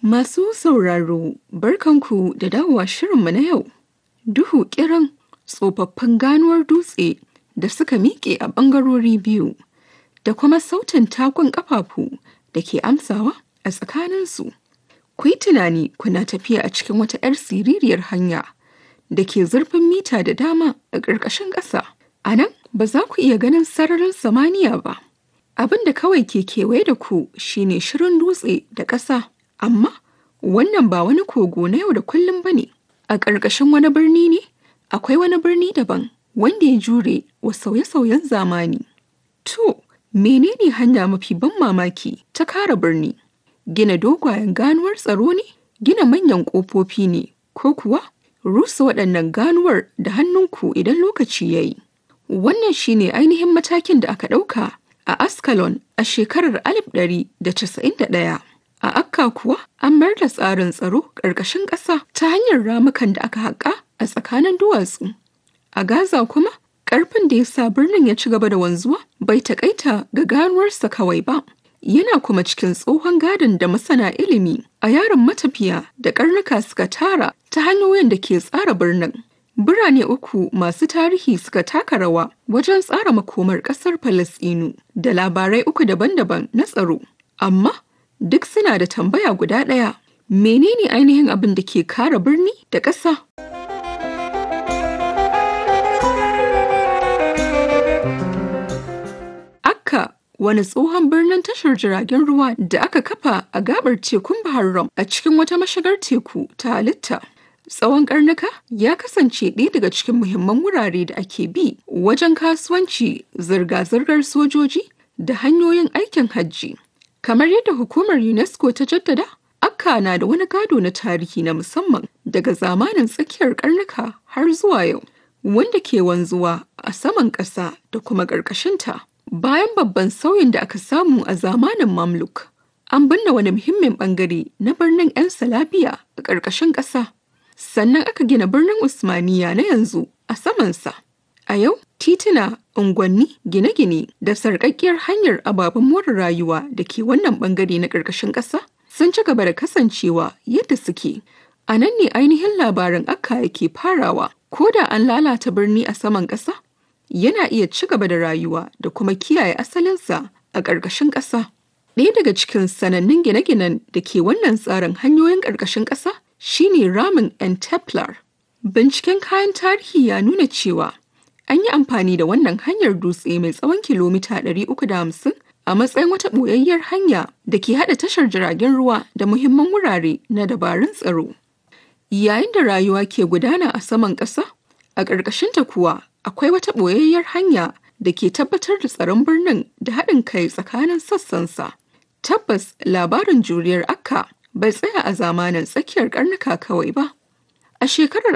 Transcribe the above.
Masu sauraro, barkanku da dawowa shirinmu na yau. Duhu kiran tsofaffin ganuwar dutse da suka miƙe a ɓangarori biyu, da kuma sautin takun ƙafafu da ke amsawa a tsakaninsu. Ku yi tunani kuna tafiya a cikin wata 'yar siririyar hanya da ke zurfin mita da dama a ƙarƙashin ƙasa. A nan ba za ku iya ganin sararin samaniya ba. Abin da kawai ke kewaye da ku shine shirin dutse da ƙasa. Amma wannan ba wani kogo na yau da kullum ba ne. A ƙarƙashin wani birni ne, akwai wani birni daban wanda ya jure wa sauye-sauyen zamani. To, menene hanya mafi ban mamaki ta kara birni? Gina dogayen ganuwar tsaro ne? Gina manyan ƙofofi ne? Ko kuwa rusa waɗannan ganuwar da hannunku idan lokaci ya yi? Wannan shine ainihin matakin da aka ɗauka a Ascalon a shekarar 1991. A Akka kuwa an mayar da tsarin tsaro ƙarƙashin ƙasa ta hanyar ramukan da aka haƙa a tsakanin duwatsu. A Gaza kuma, ƙarfin da ya sa birnin ya ci gaba da wanzuwa bai taƙaita ga ganuwarsa kawai ba. Yana kuma cikin tsohon gadon da masana ilimi a yaron matafiya da ƙarnuka suka tara ta hanyoyin da ke tsara birnin. Birane uku masu tarihi suka taka rawa wajen tsara makomar ƙasar Falasɗinu da labarai uku daban-daban na tsaro. Amma duk suna da tambaya guda ɗaya. Menene ainihin abin da ke kare birni da ƙasa? Akka wani tsohon birnin tashar jiragen ruwa da aka kafa a gabar tekun Bahar Rum a cikin wata mashigar teku ta halitta. Tsawon karnuka ya kasance ɗaya daga cikin muhimman wurare da ake bi wajen kasuwanci, zirga-zirgar sojoji da hanyoyin aikin hajji. Kamar yadda hukumar UNESCO ta jaddada, Akka na da wani gado na tarihi na musamman daga zamanin tsakiyar karnuka har zuwa yau, wanda ke wanzuwa a saman ƙasa da kuma ƙarƙashinta. Bayan babban sauyin da aka samu a zamanin Mamluk, an binne wani muhimmin bangare na birnin 'yan Salabiya a ƙarƙashin ƙasa. Sannan aka gina birnin Usmaniya na yanzu a samansa. A yau, tituna, unguwanni, gine-gine da sarƙaƙƙiyar hanyar ababen more rayuwa da ke wannan bangare na ƙarƙashin ƙasa sun ci gaba da kasancewa yadda suke. A nan ne ainihin labarin akka yake farawa, ko da an lalata birni a saman ƙasa, yana iya ci gaba da rayuwa da kuma kiyaye asalinsa a ƙarƙashin ƙasa. Ɗaya daga cikin sanannun gine-ginen da ke wannan tsarin hanyoyin ƙarƙashin ƙasa shine ramin 'yan Templar. Binciken kayan tarihi ya nuna cewa an yi amfani da wannan hanyar dutse mai tsawon kilomita 350 a matsayin wata ɓoyayyar hanya da ke haɗa tashar jiragen ruwa da muhimman wurare na dabarun tsaro. Yayin da rayuwa ke gudana a saman ƙasa, a ƙarƙashinta kuwa akwai wata ɓoyayyar hanya da ke tabbatar da tsaron birnin da haɗin kai tsakanin sassansa. Tabbas labarin juriyar Akka bai tsaya a zamanin tsakiyar karnuka kawai ba. A shekarar